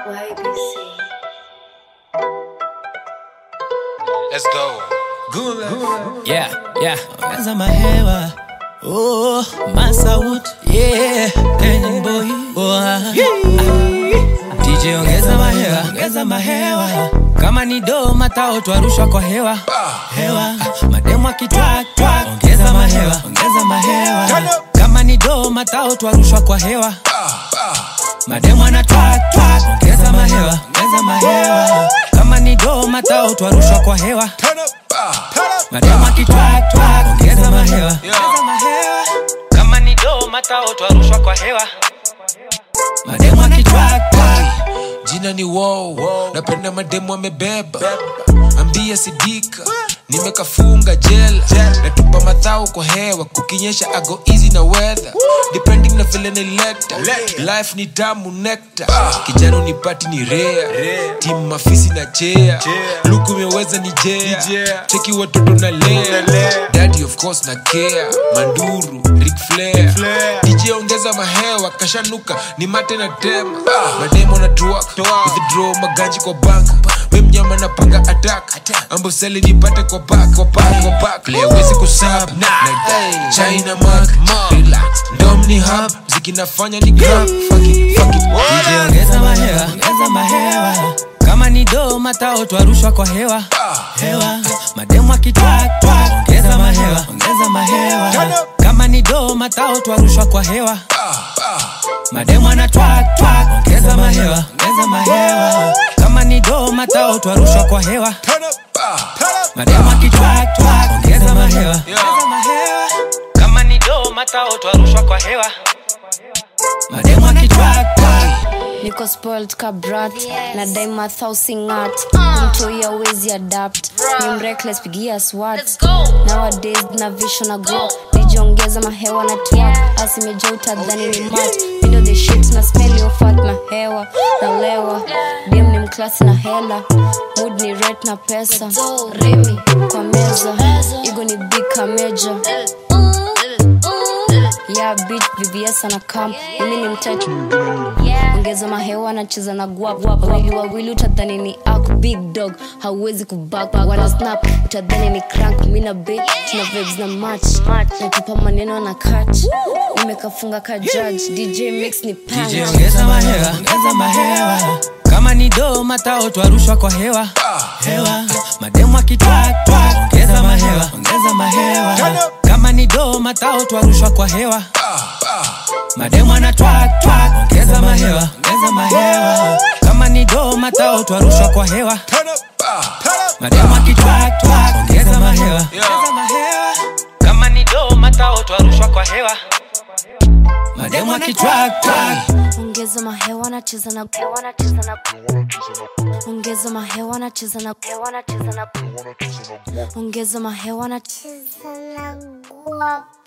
YBC. Let's go. Yeah, yeah. Ongeza mahewa. Oh, Masaut. Yeah, Kenyan boy. Oh, ah. DJ ongeza mahewa, ongeza mahewa. Kama ni do matao twarushwa kwa hewa. Hewa. Mademu akitwak twak. Ongeza mahewa, ongeza mahewa. Kama ni do matao twarushwa kwa hewa. Mademu anatwak twak. Ongeza mahewa, ongeza mahewa. Kama ni do matao twarushwa kwa hewa. Mademu akitwak twak. Ongeza mahewa, ongeza mahewa. Kama ni do matao twarushwa kwa hewa. Mademu akitwak twak. Jina ni wow. Napenda mademu amebeba. Ambia sidika. Nimekafunga jela. Natupa madhao kwa hewa. Kukinyesha ago easy na weather. Depending na vile nileta. Life ni tamu nectar. Kijana unipati ni rare. Team mafisi na chea. Luku imeweza ni jea. Cheki watoto na lea. Daddy of course na care. Manduru, Ric Flair. DJ ongeza mahewa kashanuka ni mate na tema mademo na truck withdraw maganji kwa bank we mnyama na panga attack amboseli nipate kwa back kwa back kwa back leo wezi kusab na China mark relax dom ni hub mziki nafanya ni grab fuck it fuck it DJ ongeza mahewa, ongeza mahewa. Kama ni do matao twarushwa kwa hewa. Hewa. Mademu akitwak twak. Ongeza mahewa, ongeza mahewa. Kama ni do matao twarushwa kwa hewa. Mademu anatwak twak. Ongeza mahewa, ongeza mahewa. Kama ni do matao twarushwa kwa hewa. Mademu akitwak twak. Ongeza mahewa, ongeza mahewa. Kama ni do matao twarushwa kwa hewa. Mademu akitwak twak. niko spoiled ka brat na daima thausingat mtoi awezi adapt ni mrekles pigia swat nowadays na vision na grow nijiongeza mahewa na twak asimeja utadhani ni mat mindo the shit na smell yo fat mahewa na lewa dem ni mklasi na hela mood ni ret na pesa remi kwa meza igo ni big kameja ya bit vvs ana kam mimi ni mtetu ongeza mahewa anacheza na guap wawili wawili utadhani ni ak big dog hauwezi kubak wana snap utadhani ni crank mi na be tuna vibes na match natupa maneno na kat nimekafunga ka judge dj mix ni DJ punch ongeza mahewa, ongeza mahewa. Kama ni do matao twarushwa kwa hewa. Hewa. Mademu akitwak twak. Ongeza mahewa, ongeza mahewa. Kama ni do matao twarushwa kwa hewa. Mademu anatwak twak. Ongeza mahewa, ongeza mahewa. Kama ni do matao twarushwa kwa hewa. Mademu akitwak twak. Ongeza mahewa, ongeza mahewa. Kama ni do matao twarushwa kwa hewa. Mademu akitwak twak. ongeza mahewa anacheza na ongeza mahewa anacheza na ongeza mahewa anacheza na